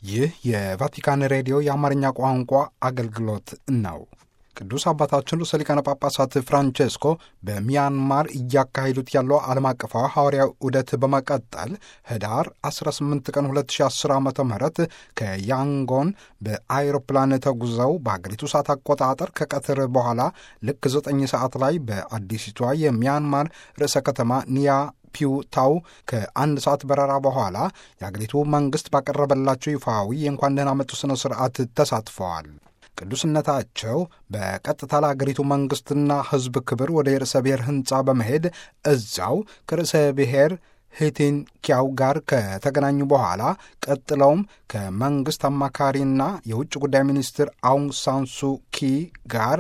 ይህ የቫቲካን ሬዲዮ የአማርኛ ቋንቋ አገልግሎት ነው። ቅዱስ አባታችን ርዕሰ ሊቃነ ጳጳሳት ፍራንቼስኮ በሚያንማር እያካሄዱት ያለው ዓለም አቀፋዊ ሐዋርያዊ ዑደት በመቀጠል ህዳር 18 ቀን 2010 ዓ ም ከያንጎን በአይሮፕላን ተጉዘው በአገሪቱ ሰዓት አቆጣጠር ከቀትር በኋላ ልክ 9 ሰዓት ላይ በአዲሲቷ የሚያንማር ርዕሰ ከተማ ኒያ ፒውታው ከአንድ ሰዓት በረራ በኋላ የአገሪቱ መንግሥት ባቀረበላቸው ይፋዊ የእንኳን ደህና መጡ ሥነ ሥርዓት ተሳትፈዋል። ቅዱስነታቸው በቀጥታ ለአገሪቱ መንግሥትና ሕዝብ ክብር ወደ የርዕሰ ብሔር ሕንፃ በመሄድ እዛው ከርዕሰ ብሔር ሂቲን ኪያው ጋር ከተገናኙ በኋላ ቀጥለውም ከመንግሥት አማካሪና የውጭ ጉዳይ ሚኒስትር አውንግ ሳንሱ ኪ ጋር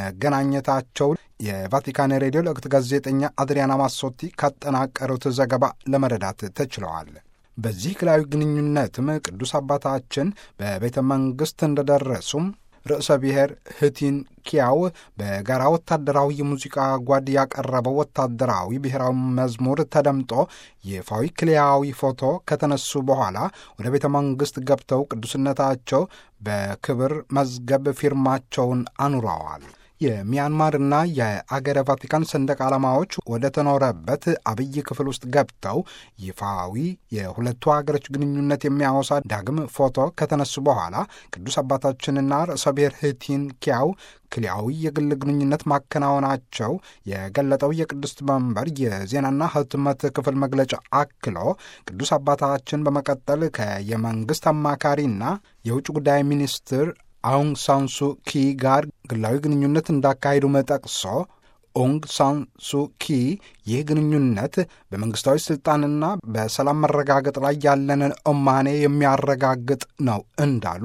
መገናኘታቸው የቫቲካን ሬዲዮ ለወቅት ጋዜጠኛ አድሪያና ማሶቲ ካጠናቀሩት ዘገባ ለመረዳት ተችለዋል። በዚህ ግላዊ ግንኙነትም ቅዱስ አባታችን በቤተ መንግሥት እንደደረሱም ርዕሰ ብሔር ህቲን ኪያው በጋራ ወታደራዊ የሙዚቃ ጓድ ያቀረበው ወታደራዊ ብሔራዊ መዝሙር ተደምጦ ይፋዊ ክልያዊ ፎቶ ከተነሱ በኋላ ወደ ቤተ መንግሥት ገብተው ቅዱስነታቸው በክብር መዝገብ ፊርማቸውን አኑረዋል። የሚያንማርና የአገረ ቫቲካን ሰንደቅ ዓላማዎች ወደ ተኖረበት አብይ ክፍል ውስጥ ገብተው ይፋዊ የሁለቱ ሀገሮች ግንኙነት የሚያወሳ ዳግም ፎቶ ከተነሱ በኋላ ቅዱስ አባታችንና ርዕሰ ብሔር ህቲን ኪያው ክልያዊ የግል ግንኙነት ማከናወናቸው የገለጠው የቅድስት መንበር የዜናና ህትመት ክፍል መግለጫ አክሎ ቅዱስ አባታችን በመቀጠል ከየመንግሥት አማካሪና የውጭ ጉዳይ ሚኒስትር አውንግ ሳንሱ ኪ ጋር ግላዊ ግንኙነት እንዳካሄዱ ጠቅሶ ኦንግ ሳንሱ ኪ ይህ ግንኙነት በመንግሥታዊ ሥልጣንና በሰላም መረጋገጥ ላይ ያለንን እማኔ የሚያረጋግጥ ነው እንዳሉ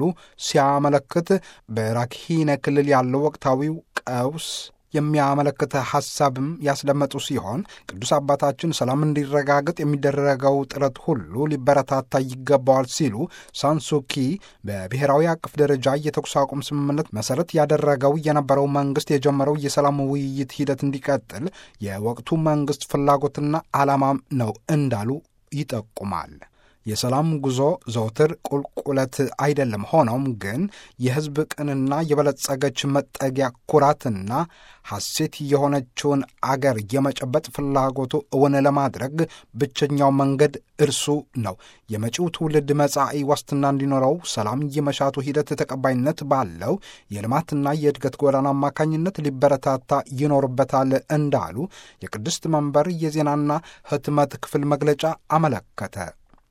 ሲያመለክት በራክሂነ ክልል ያለው ወቅታዊው ቀውስ የሚያመለክት ሐሳብም ያስደመጡ ሲሆን ቅዱስ አባታችን ሰላም እንዲረጋገጥ የሚደረገው ጥረት ሁሉ ሊበረታታ ይገባዋል ሲሉ ሳንሱኪ በብሔራዊ አቀፍ ደረጃ የተኩስ አቁም ስምምነት መሰረት ያደረገው የነበረው መንግስት የጀመረው የሰላም ውይይት ሂደት እንዲቀጥል የወቅቱ መንግስት ፍላጎትና ዓላማም ነው እንዳሉ ይጠቁማል። የሰላም ጉዞ ዘውትር ቁልቁለት አይደለም። ሆኖም ግን የሕዝብ ቅንና የበለጸገች መጠጊያ ኩራትና ሐሴት የሆነችውን አገር የመጨበጥ ፍላጎቱ እውን ለማድረግ ብቸኛው መንገድ እርሱ ነው። የመጪው ትውልድ መጻኢ ዋስትና እንዲኖረው ሰላም የመሻቱ ሂደት ተቀባይነት ባለው የልማትና የእድገት ጎዳና አማካኝነት ሊበረታታ ይኖርበታል እንዳሉ የቅድስት መንበር የዜናና ሕትመት ክፍል መግለጫ አመለከተ።